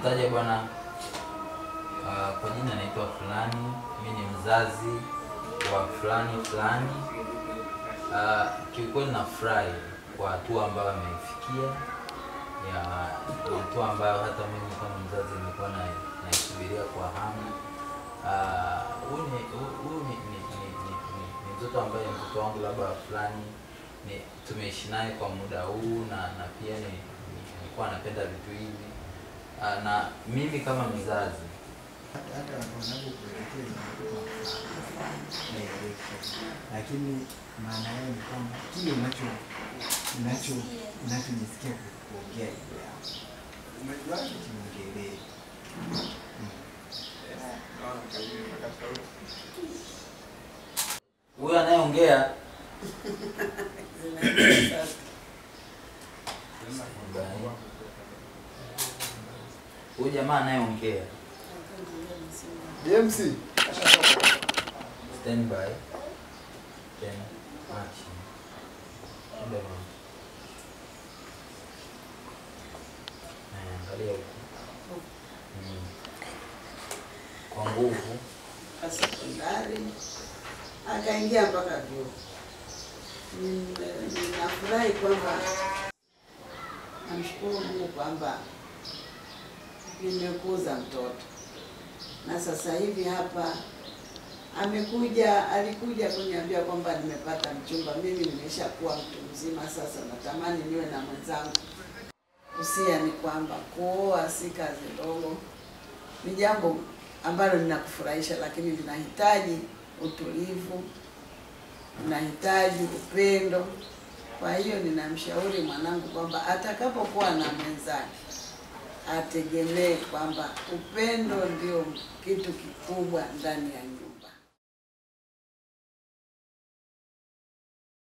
Nitaje bwana, uh, kwa jina naitwa fulani, mimi ni mzazi wa fulani fulani. Uh, kiukweli nafurahi kwa hatua ambayo ameifikia ya ni hatua ambayo hata mimi kama mzazi nilikuwa na naisubiria kwa hamu. Ah, Huyu ni hu- huyu ni, ni, ni, ni, ni, ni mtoto ambaye ni mtoto wangu labda fulani ni tumeishi naye kwa muda huu na na pia ni ni- nilikuwa napenda vitu hivi Ah, na mimi kama mzazi hata hata wanavyokuelekeza naeleweka, lakini maana yao ni kwamba kile unacho unacho unachojisikia ku- kuongea juu yao umejuaje kimwongelee huyu anayeongea huyu jamaa anayeongea James stand by then action Enda bwana. Eh, angalia huku Mm. kwa nguvu sekondari akaingia mpaka vyuo. Mm, Ninafurahi kwamba namshukuru Mungu kwamba nimekuza mtoto na sasa hivi hapa amekuja, alikuja kuniambia kwamba nimepata mchumba. Mimi nimeshakuwa mtu mzima sasa, natamani niwe na mwenzangu. Usia ni kwamba kuoa si kazi ndogo, ni jambo ambalo linakufurahisha, lakini linahitaji utulivu, linahitaji upendo. Kwa hiyo ninamshauri mwanangu kwamba atakapokuwa na mwenzake ategemee kwamba upendo ndio kitu kikubwa ndani ya nyumba.